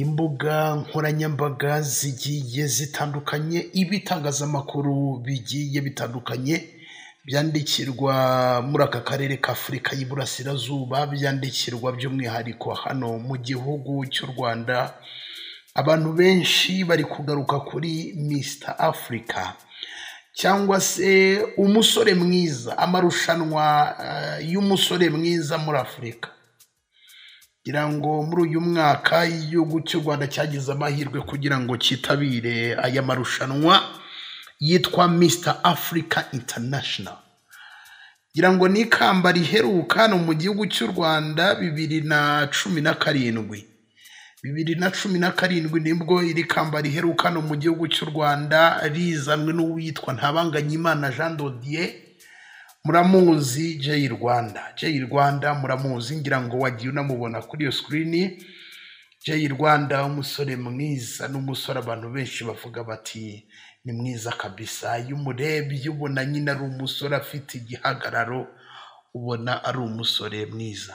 Imbuga nkoranyambaga zigiye zitandukanye, ibitangazamakuru bigiye bitandukanye, byandikirwa muri aka karere k'Afurika y'Iburasirazuba, byandikirwa by'umwihariko hano mu gihugu cy'u Rwanda, abantu benshi bari kugaruka kuri Mr Africa cyangwa se umusore mwiza, amarushanwa y'umusore mwiza muri Afurika. Ngira ngo muri uyu mwaka igihugu cy'u Rwanda cyagize amahirwe kugira ngo cyitabire aya marushanwa yitwa Mr Africa International. Ngira ngo ni ikamba riheruka hano mu gihugu cy'u Rwanda bibiri na cumi na karindwi. Bibiri na cumi na karindwi nibwo iri kamba riheruka hano mu gihugu cy'u Rwanda rizanwe n'uwitwa Ntabanganyimana Jean de Dieu, muramuzi Jay Rwanda. Jay Rwanda muramuzi ngira ngo wagiye unamubona kuri iyo sikirini, Jay Rwanda umusore mwiza n'umusore abantu benshi bavuga bati ni mwiza kabisa, iyo umurebye ubona nyine ari umusore afite igihagararo, ubona ari umusore mwiza.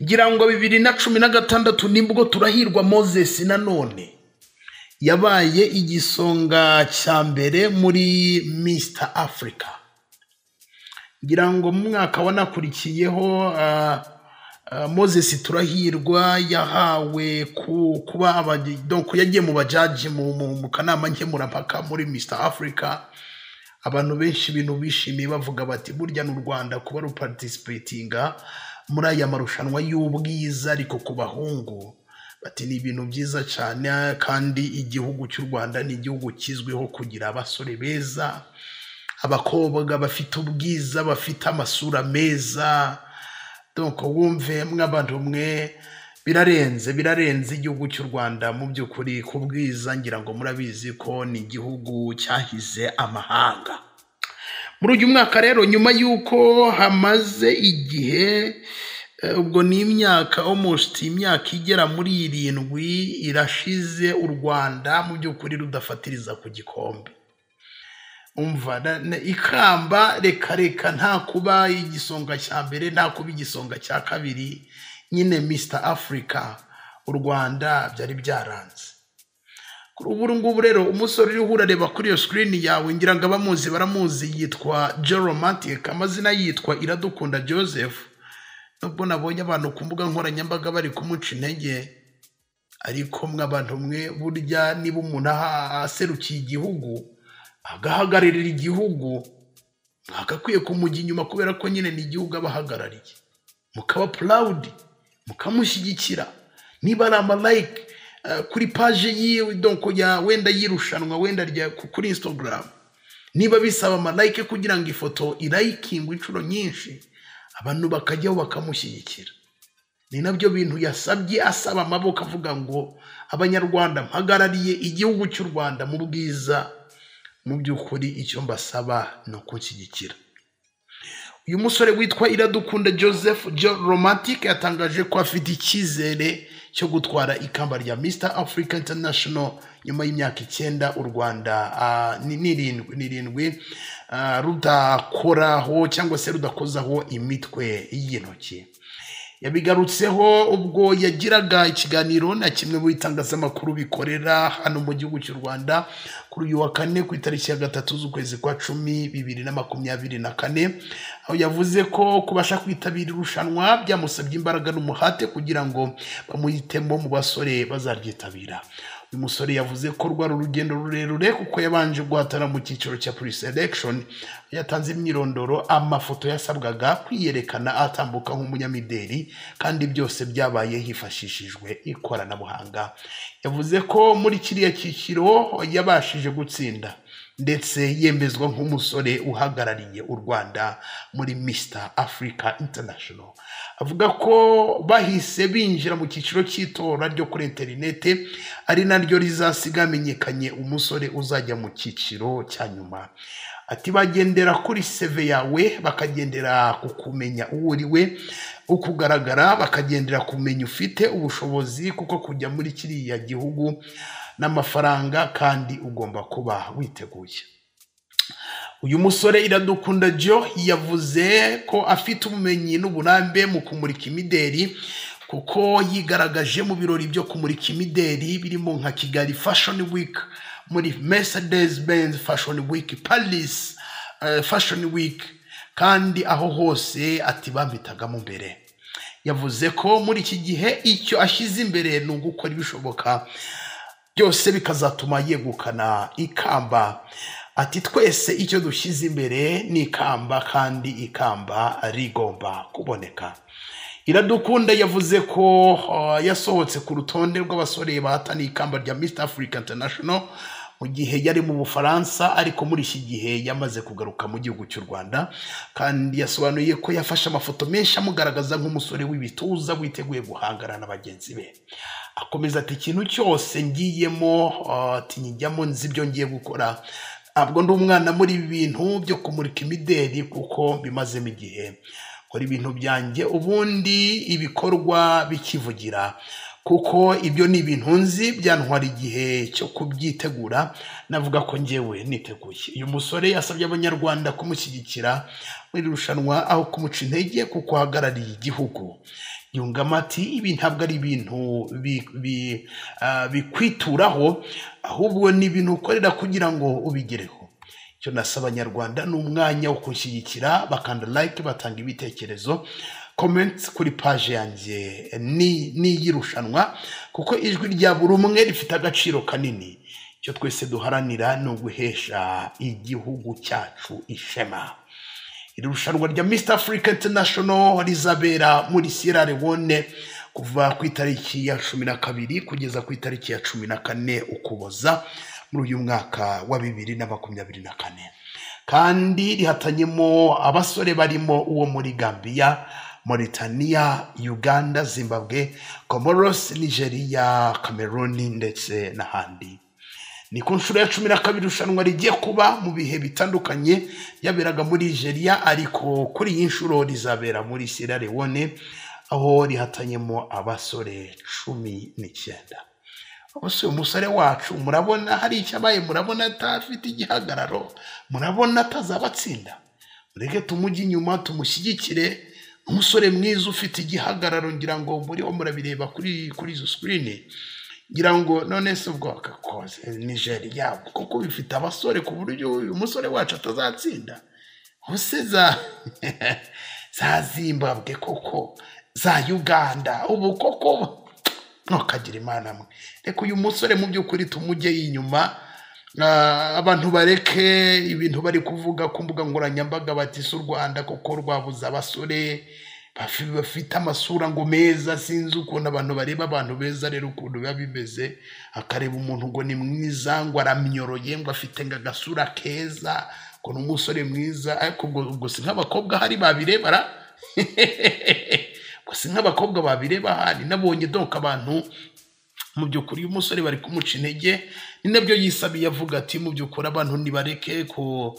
Ngira ngo bibiri na cumi na gatandatu nibwo turahirwa Moses nanone yabaye igisonga cya mbere muri Mr Africa. Ngira ngo mu mwaka wanakurikiyeho ah, ah, Moses Turahirwa yahawe ku, kuba abaji- donc yagiye mu bajaji mu, mu, mu kanama nkemurampaka muri Mr Africa. Abantu benshi ibintu bishimiye bavuga bati burya n'u Rwanda kuba ruparticipatinga muri aya marushanwa y'ubwiza ariko ku bahungu bati ni ibintu byiza cyane kandi igihugu cy'u Rwanda ni igihugu kizwiho kugira abasore beza abakobwa bafite ubwiza bafite amasura meza donc wumve mw'abantu mwe birarenze birarenze igihugu cy'u Rwanda mu by'ukuri ku bwiza ngira ngo murabizi ko ni igihugu cyahize amahanga muri uyu mwaka rero nyuma y'uko hamaze igihe eh, ubwo ni imyaka almost imyaka igera muri irindwi irashize u Rwanda mu by'ukuri rudafatiriza ku gikombe umva na- na- ikamba reka reka nta kuba igisonga cya mbere nta kuba igisonga cya kabiri nyine Mr Africa u Rwanda byari byaranze kuri ubu ngubu rero umusore uriho urareba kuri iyo sikirini yawe ngira ngo abamuzi baramuzi yitwa Geromantic amazina yitwa Iradukunda Joseph nubwo nabonye abantu ku mbuga nkoranyambaga bari kumuca intege ariko mwe abantu mwe burya niba umuntu aha- aserukiye igihugu agahagararira igihugu mwagakwiye kumujya inyuma kubera ko nyine ni igihugu aba ahagarariye mukaba purawudi mukamushyigikira niba ari amalayike kuri paje yiwe donko ya wenda yirushanwa wenda rya ku- kuri insitagaramu niba bisaba amalayike kugira ngo ifoto irayikingwe inshuro nyinshi abantu bakajyaho bakamushyigikira ni nabyo bintu yasabye asaba amaboko avuga ngo abanyarwanda mpagarariye igihugu cy'u rwanda mu bwiza mu by'ukuri icyo mbasaba ni ukunshyigikira uyu musore witwa iradukunda joseph john romantic yatangaje ko afite icyizere cyo gutwara ikamba rya mr africa international nyuma y'imyaka icyenda u rwanda ah, ni- n'irindwi n'irindwi ah, rudakoraho cyangwa se rudakozaho imitwe y'intoki yabigarutseho ubwo yagiraga ikiganiro na kimwe mu bitangazamakuru bikorera hano mu gihugu cy'u Rwanda kuri uyu wa kane ku itariki ya gatatu z'ukwezi kwa cumi bibiri na makumyabiri na kane aho yavuze ko kubasha kwitabira irushanwa byamusabye imbaraga n'umuhate kugira ngo bamuhitemo mu basore bazaryitabira uyu musore yavuze ko rwari urugendo rurerure kuko yabanje guhatana mu cyiciro cya pre-selection yatanze imyirondoro amafoto yasabwaga kwiyerekana atambuka nk'umunyamideli kandi byose byabaye hifashishijwe ikoranabuhanga yavuze ko muri kiriya cyiciro yabashije gutsinda ndetse yemezwa nk'umusore uhagarariye u Rwanda muri Mr Africa International avuga ko bahise binjira mu cyiciro cy'itora ryo kuri interinete ari naryo rizasiga hamenyekanye umusore uzajya mu cyiciro cya nyuma ati bagendera kuri seve yawe bakagendera ku kumenya uwo uri we ukugaragara bakagendera kumenya ufite ubushobozi kuko kujya muri kiriya gihugu n'amafaranga kandi ugomba kuba witeguye uyu musore iradukunda jo yavuze ko afite ubumenyi n'uburambe mu kumurika imideri kuko yigaragaje mu birori byo kumurika imideri birimo nka kigali fashion week muri mercedes benz fashion week paris eh, fashion week kandi aho hose ati bampitagamo mbere yavuze ko muri iki gihe icyo ashyize imbere ni ugukora ibishoboka byose bikazatuma yegukana ikamba ati twese icyo dushyize imbere ni ikamba kandi ikamba rigomba kuboneka iradukunda yavuze ko uh, yasohotse ku rutonde rw'abasore bahataniye ikamba rya Mr Africa International mu gihe yari mu bufaransa ariko muri iki gihe yamaze kugaruka mu gihugu cy'u rwanda kandi yasobanuye ko yafashe amafoto menshi amugaragaza nk'umusore w'ibituza witeguye guhangana na bagenzi be akomeza ati ikintu cyose ngiyemo uh, ati njyamo nzi ibyo ngiye gukora ntabwo ndi umwana muri ibi bintu byo kumurika imideri kuko bimazemo igihe nkora ibintu byanjye ubundi ibikorwa bikivugira kuko ibyo ni ibintu nzi byantwara igihe cyo kubyitegura navuga ko njyewe niteguye uyu musore yasabye abanyarwanda kumushyigikira muri iri rushanwa aho kumuca intege kuko ahagarariye igihugu yungamo ati ibi ntabwo ari ibintu bi- bi- ah, bikwituraho ahubwo ni ibintu ukorera kugira ngo ubigereho icyo nasaba abanyarwanda ni umwanya wo kunshyigikira bakanda like batanga ibitekerezo comment kuri paje yanjye ni ni iy'irushanwa kuko ijwi rya buri umwe rifite agaciro kanini icyo twese duharanira ni uguhesha igihugu cyacu ishema iri rushanwa rya Mr Africa International rizabera muri Sierra Leone kuva ku itariki ya cumi na kabiri kugeza ku itariki ya cumi na kane ukuboza muri uyu mwaka wa bibiri na makumyabiri na kane kandi rihatanyemo abasore barimo uwo muri Gambia Mauritania, Uganda, Zimbabwe, Comoros, Nigeria, Cameroon ndetse n'ahandi ni ku nshuro ya cumi na kabiri irushanwa rigiye kuba mu bihe bitandukanye yaberaga muri nigeria ariko kuri iyi nshuro rizabera muri sierra leone aho rihatanyemo abasore cumi n'icyenda ubuse uyu musore wacu murabona hari icyo abaye murabona atafite igihagararo murabona atazabatsinda mureke tumujye inyuma tumushyigikire umusore mwiza ufite igihagararo ngira ngo muriho murabireba kuri kuri izo sikirini ngira ngo none se ubwo akakoze nigeria kuko bifite abasore ku buryo uyu musore wacu atazatsinda hose za za zimbabwe koko za uganda ubu koko ntukagira imana mwe reka uyu musore mu by'ukuri tumujyeyo inyuma Ah, abantu bareke ibintu bari kuvuga ku mbuga nkoranyambaga bati si u rwanda kuko rwabuze abasore bafi- bafite amasura ngo meza sinzi ukuntu abantu bareba abantu beza rero ukuntu biba bimeze akareba umuntu ngo ni mwiza ngo aramyoroye ngo afite ngo agasura keza ngo ni umusore mwiza ariko ubwo ubwo si nk'abakobwa hari babirebara ubwo si nk'abakobwa babireba hari nabonye donka abantu mu by'ukuri uyu musore bari kumuca intege ni nabyo yisabiye avuga ati mu by'ukuri abantu ntibareke ko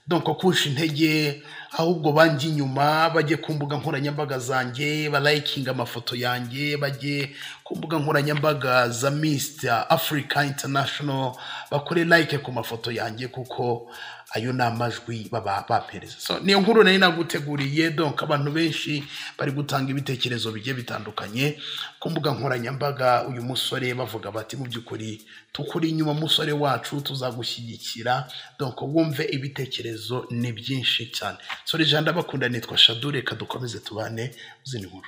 donko kunca intege ahubwo banjye inyuma bajye ku mbuga nkoranyambaga zanjye barayikinga amafoto yanjye bajye ku mbuga nkoranyambaga za misita afurika interinashono bakore like ku mafoto yanjye kuko ayo ni amajwi baba bapereza so niyo nkuru nari naguteguriye donc abantu benshi bari gutanga ibitekerezo bigiye bitandukanye ku mbuga nkoranyambaga uyu musore bavuga bati mu by'ukuri tukuri inyuma musore wacu tuzagushyigikira donc wumve ibitekerezo ni byinshi cyane sore jean ndabakunda nitwa shadure reka dukomeze tubane uzindi nkuru